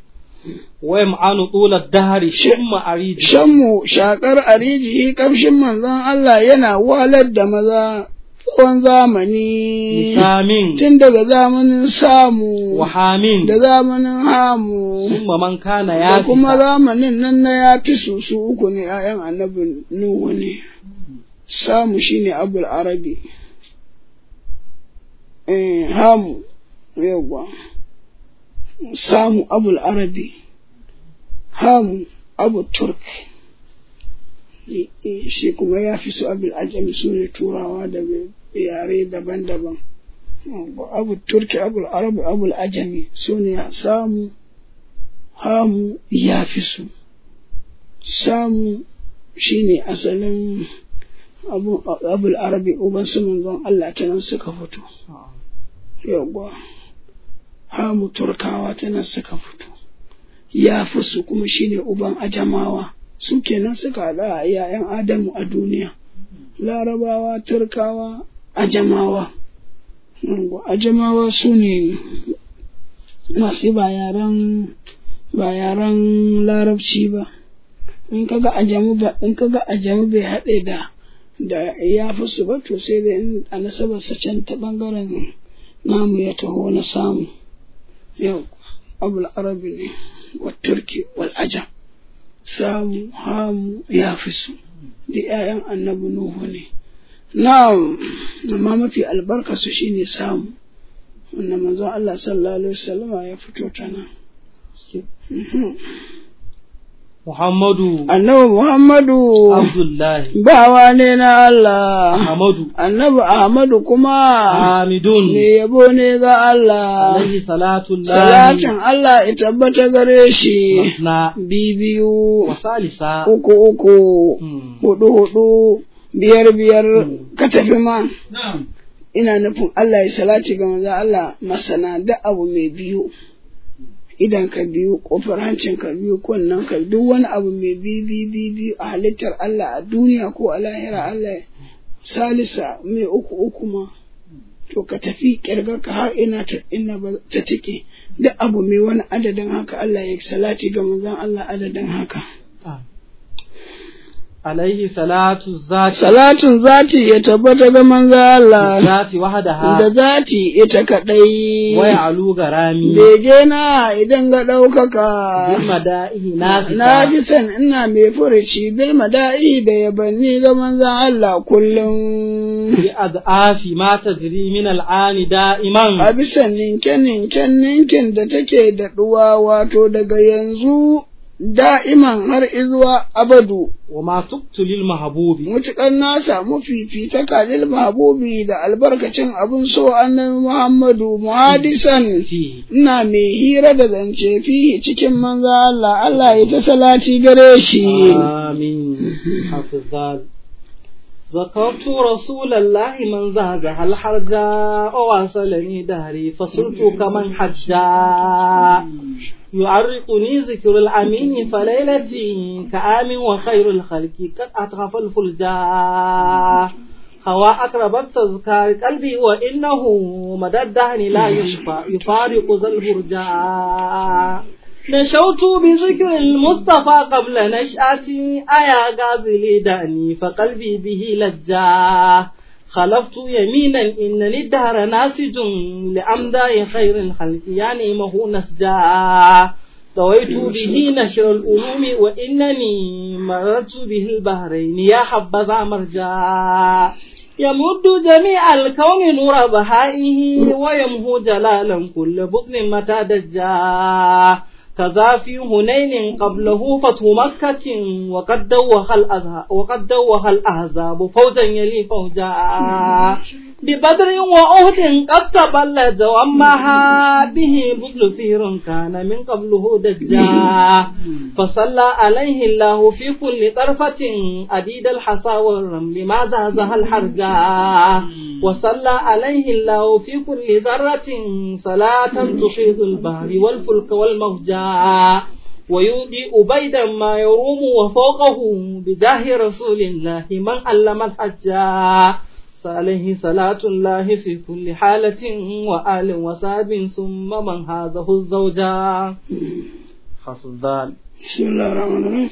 wa yam'anu tula dahri shumma aridi Shanmu shakar arijihi kamshin manzon Allah yana walar da maza tsawon zamani, samin tun daga zamanin samu wa hamin da zamanin hamu, summa man kana da ya kuma zamanin nan na ya fi su su uku ne ‘ya'yan annabin Nuhu ne. Samu shi ne Abul Arabi, eh, hamu yawwa samu abul arabi hamu abu turk I- i- shi kuma ya fi su abul ajami su ne turawa da bai- yare daban-daban Yawwa, abu turki abul arabi abul ajami su ne samu hamu ya fi su samu shi ne asalin abu- abul arabi uban su manzon Allah ta nan suka fito yawwa hamu turkawa ta nan suka fito ya fi su kuma shi ne uban ajamawa su kenan suka haɗa a yayan adamu a duniya larabawa turkawa ajamawa Yawwa, ajamawa su ne masu ba yaren ba yaren larabci ba in kaga ajamu ba in kaga ajamu bai haɗe da da ya fi su ba to sai dai in a nasabar sa can ta bangaren namu ya taho na samu yau abul arabi ne wa turki wal ajam samu hamu ya fi su da 'ya'yan annabi nuhu ne na'am amma mafi albarka su shine samu wanda manzon Allah sallallahu alaihi wasallama ya fito ta nan Mhm. Muhammadu annabi Muhammadu Abdullahi bawa ne na Allah Ahmadu annabi Ahmadu kuma Hamidun me yabo ne ga Allah alaihi salatu salatin Allah ya tabbata gare shi na bibiyu wa salisa uku uku Hmm. hudu hudu biyar biyar ka tafi ma Na'am. ina nufin Allah ya salati ga manzo Allah masana da abu mai biyu idan ka biyu kofar hancin ka biyu kunnen ka duk wani abu mai biyu biyu biyu biyu a halittar Allah a duniya ko a lahira Allah salisa mai uku uku ma to ka tafi kirga ka har ina ta ina ba ta tike duk abu mai wani adadin haka Allah ya salati ga manzon Allah adadin haka Ah. Alaihi salatu zati salatin zati ya tabbata ga manzon Allah zati wahdaha da zati ita kadai wa alu garami bege na idan ga ɗaukaka bil mada'ihi na nasita ji san ina mai furuci bil mada'i da yabanni ga manzon Allah kullum bi ad'afi ma tajri min al'ani da'iman a bisa ninken ninken ninkin da take da ɗuwa wato daga yanzu da'iman har izuwa abadu wa ma tuqtu lil mahbubi mutuƙar na samu fifita kalil mahabubi da albarkacin abin so annabi Muhammadu muhadisan fi ina mai hira da zance fi cikin manzo Allah Allah ya ta salati gare shi آمين حفظ ذكرت رسول الله من زهزه الحرجا وواصلني دهري فصرت كمن حجا يعرقني ذكر الأمين فليلتي كآم وخير الخلق قد أطرف الفلجا هوى أقرب التذكار قلبي وإنه مدى الدهن لا يشفى يفارق ذا الهرجا نشوت بذكر المصطفى قبل نشأتي أيا غازلي داني فقلبي به لجا خلفت يمينا إنني الدهر ناسج لأمداء خير الخلق يعني مه نسجا طويت به نشر الألوم وإنني مررت به البحرين يا حبذا مرجا يمد جميع الكون نور بهائه ويمهو جلالا كل بطن متى دجا كذا في هنين قبله فتح مكة وقد دوخ الأزهى وقد دوخ الأحزاب فوجا يلي فوجا ببدر وأهد قد تبلد ومها به بطل فير كان من قبله دجا فصلى عليه الله في كل طرفة أديد الحصى والرمل ما زهزها الحرجا وصلى عليه الله في كل ذرة صلاة تحيط البحر والفلك والموجا ويودي أبيدا ما يروم وفوقه بجاه رسول الله من علم الحجا فعليه صلاة الله في كل حالة وآل وصاب ثم من هذه الزوجا حفظ ذلك بسم الله الرحمن الرحيم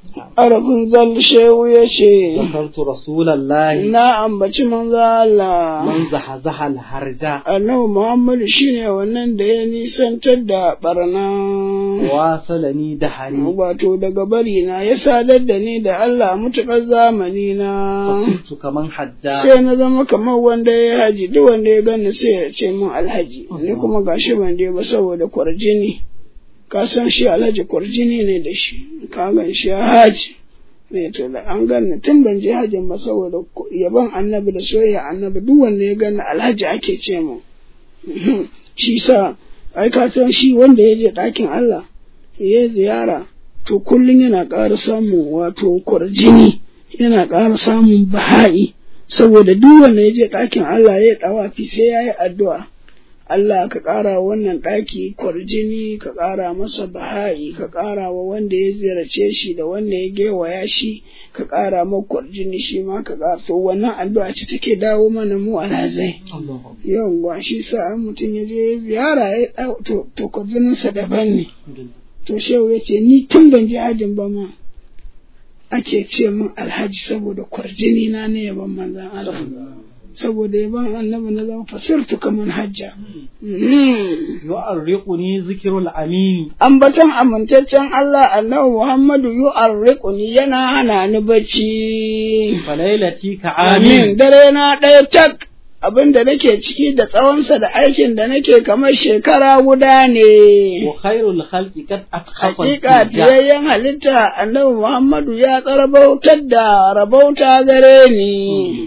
arafin zal shehu ya ce ذكرت رسول الله na ambaci manzo Allah من زحزح الهرجة annabi Muhammadu shine wannan da ya nisantar da barna واصلني دهري wato daga bari na ya sadar da ni da Allah mutuƙar zamani na فصرت كمن حجا sai na zama kamar wanda ya haji duk wanda ya gani sai ya ce min alhaji ni kuma gashi ban je ba saboda kwarjini ka san shi alhaji kwarjini ne da shi ka gan shi ya haji ne to da an gani tun ban je hajin ba saboda yaban annabi da soyayya annabi duk wanda ya gani alhaji ake ce mu shi sa ai ka san shi wanda ya je ɗakin Allah ya ziyara to kullum yana ƙara samun wato kwarjini yana ƙara samun baha'i saboda duk wanda ya je ɗakin Allah ya ɗawafi sai ya yi addu'a Allah ka ƙara wannan ɗaki kwarjini ka ƙara masa baha'i ka ƙara wa wanda ya ziyarce shi da wanda ya gewaya shi ka ƙara ma kwarjini shi ma ka ƙara to wannan addu'a ce take dawo mana mu alhazai yawwa shi sa an mutum ya je ziyara ya ɗau to to kwarjininsa daban ne to shehu ya ce ni tun ban je hajin ba ma ake ce min alhaji saboda kwarjini na ne yaban manzan Allah saboda yaban annabi na zama fasirtu kaman hajja يؤرقني ذكر الأمين ambatan amintaccen Allah annabi Muhammadu yu'arriquni yana hana ni bacci فليلتي amin كعامين dare na ɗaya tak abin da nake ciki da tsawonsa da aikin da nake kamar shekara guda ne وخير الخلق قد أتخف Hakika الفجاء fiyayyen halitta annabi Muhammadu ya tsarabautar da rabauta gare ni.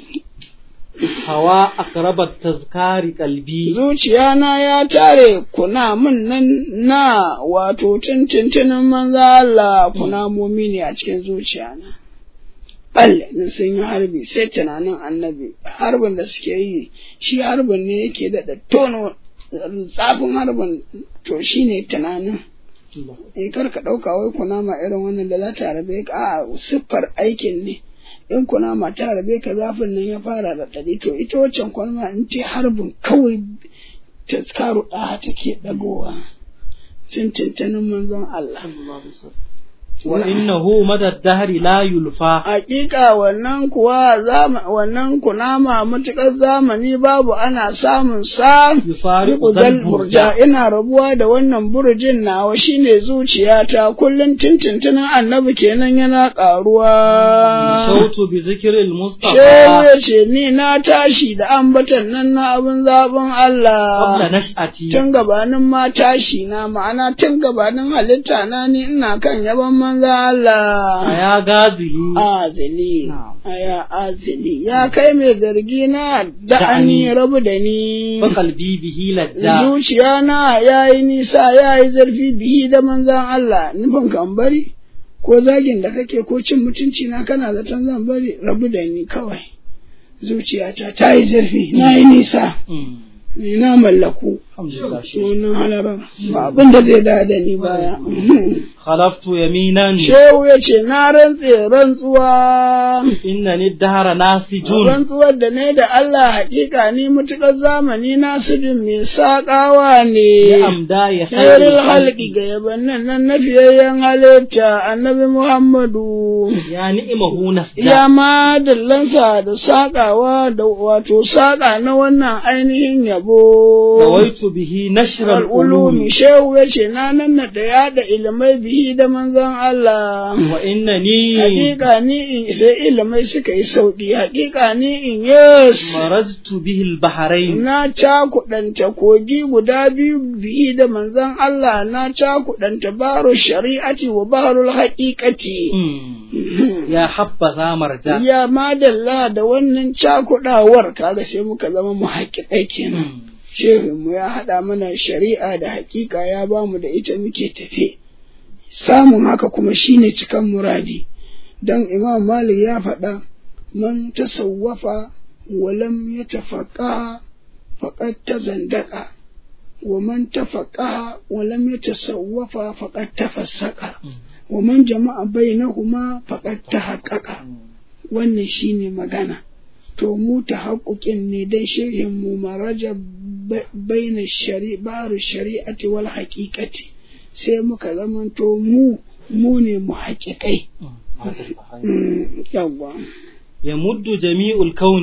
هوا أقرب التذكار قلبي Zuciyana ya tare kuna min nan na wato tintintinin manzo Allah kuna ne a cikin zuciyana. Balle in sun yi harbi sai tunanin annabi harbin da suke yi shi harbin ne yake daɗa tono tsafin harbin to shi ne tunanin. eh kar ka ɗauka wai kunama irin wannan da za ta rabe ka a siffar aikin ne in kunama ta rabe ka zafin nan ya fara da ɗari to ita waccan kunama in ce harbin kawai ta tsaro ɗaya take ɗagowa tuntuntunin manzon Allah وإنه مدى الدهر لا يلفى Hakika wannan kuwa zama, wannan kunama matuƙar zamani babu ana samun sa يفارق Riƙu ذا zal البرجاء burja ina rabuwa da wannan burjin nawa shine zuciyata kullum tintintunin annabi kenan yana ƙaruwa. صوت بذكر Shehu المصطفى ya ce ni na tashi da ambatan nan na abin zaɓin قبل Allah. نشأتي Tun gabanin ma tashi na ma'ana tun gabanin halitta na ni ina kan yaban manza Allah. أيا غازلي Azili, Na'am. aya azili, ya kai mai zargi na da'ani Da'ani. rabu da ni. فقلبي به لجا zuciya na ya yi nisa ya yi zarfi bihi da manzan Allah nufin kan bari ko zagin da kake ko cin mutunci na kana zaton zan bari rabu da ni kawai zuciyata ta yi zarfi na yi nisa Mm. ni na mallaku الحمد لله شيخ. sunan halarar ba abin da zai da da ni baya خلفت يمينا shehu ya ce na rantse rantsuwa إنني الدهر ناسج rantsuwar da ne da Allah hakika ni mutukar zamani na sudin mai saƙawa ne لأمداي خير Khairul halki الخلق ga yabannin nan na fiyayyen halitta annabi Muhammadu يا نئمه نفدا ya ma dillansa da saƙawa da wato saƙa na wannan ainihin yabo. رويت به نشر Al'ulumi العلوم shehu ya ce na nan da yaɗa ilimai bihi da manzon Allah. وإنني Hakika ni in sai ilimai suka yi sauƙi, hakika ni in yes. مرجت به البحرين Na cakuɗanta kogi guda biyu bihi da manzon Allah na cakuɗanta baro shari'ati wa barul haƙiƙati. Mm. يا حبذا مرجع Ya madalla da wannan cakuɗawar kaga sai muka zama mu haƙiƙai kenan. Mm. Shehinmu ya haɗa mana shari'a da haƙiƙa ya ba mu da ita muke tafe. Samun haka kuma shine cikan muradi. Dan Imam Malik ya faɗa, man tasawwafa walam ya tafaƙa faƙad ta zandaka, wa man tafaƙa walam ya tasawwafa faƙad ta fassaƙa, wa man jama'a bainahuma faƙad ta haƙaƙa. Wannan shine magana. to mu ta haƙuƙin ne don shehin mu maraja baina shari baru shari'ati wal haƙiƙati sai muka zamanto mu mu ne mu haƙiƙai yawwa يمد جميع الكون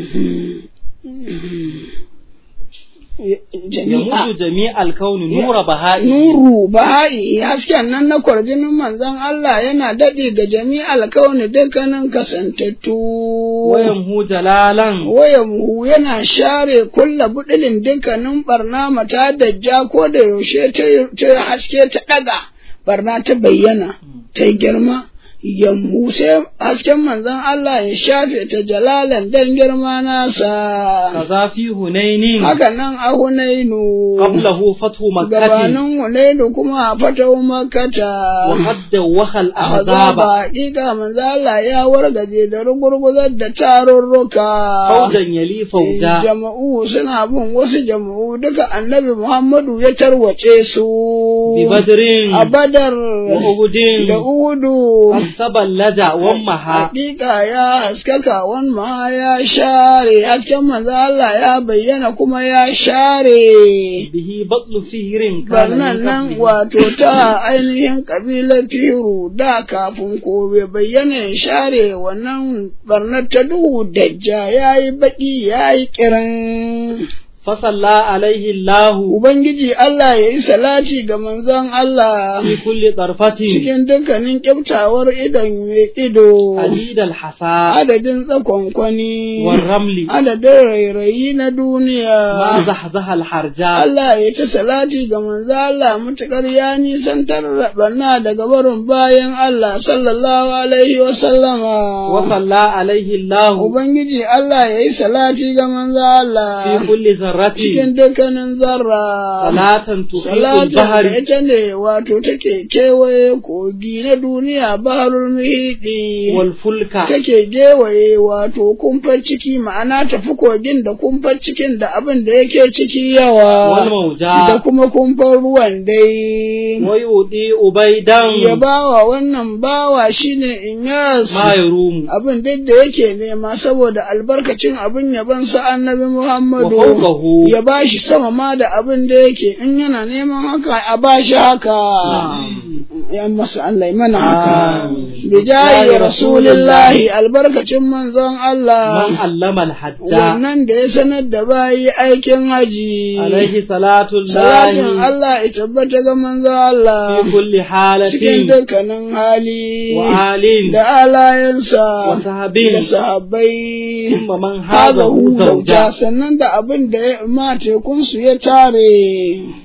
jami'a يمد جميع الكون نور بهائه nuru baha'i hasken nan na kwarjinin manzon Allah yana daɗe ga jami'al kauni dukkanin kasantattu ويمهو جلالا wayanmu yana share kulla budilin dukkanin barna mata dajja ko da yaushe ta ta haske ta ɗaga barna ta bayyana ta yi girma yammu sai hasken manzon Allah ya shafe ta jalalan dan girma nasa كذا في هنين haka nan a hunainu قبله فتح مكة gabanin hunainu kuma a fatahu makata وحد وخى azaba الأحزاب hakika manzo Allah ya wargaje da rugurguzar da tarurruka فوجا يلي فوجا jama'u suna bin wasu jama'u duka annabi Muhammadu ya tarwace su ببدر a badar وأهد da uhudu فاستبلج ومها hakika ya haskaka wan ma ya share hasken manzo Allah ya bayyana kuma ya share به بطل فير كان barnan من nan قبله wato ta ainihin kabilar firu da kafin ko bai bayyana ya share wannan barnar ta duhu dajja ya yi baƙi ya yi kiran فصلى عليه الله Ubangiji Allah ya yi salati ga manzon Allah في كل طرفة cikin dukkanin kyautawar idon mai ido عديد الحصى adadin tsakonkwani والرمل adadin rairayi na ما duniya زحزح الحرجاء Allah ya ta salati ga manzo Allah mutukar ya nisantar rabanna daga barin bayan Allah sallallahu alaihi wa sallama. وصلى عليه الله Ubangiji Allah ya yi salati ga manzo في Allah كل ذرة cikin dukkanin zarra. صلاة تحيط Salatin da البحر ita ne wato take kewaye kogi na duniya baharul muhidi. والفلك Take gewaye wato kumfar ciki ma'ana tafi kogin da kumfar cikin da abin da yake ciki yawa. da والموجات kuma kumfar ruwan dai. ويؤدي أبيدا Ya bawa wannan bawa shine Inyas ما يروم abin duk da yake nema saboda albarkacin abin yaban sa annabi Muhammadu وفوقه ya bashi sama ma da abin da yake in yana neman haka a bashi haka. Ya masa Allah ya mana haka. Amin. Bijayi Ya Rasulillahi albarkacin manzon من Allah. علم الحج Wannan da ya sanar da bayi aikin haji. عليه صلاة Salatin الله Allah ya tabbata ga manzo Allah في كل حالة cikin dukkanin hali وآل da alayensa وصحب da sahabbai ثم من haza هذا hu زوجا sannan da abin da ya ma tekunsu ya tare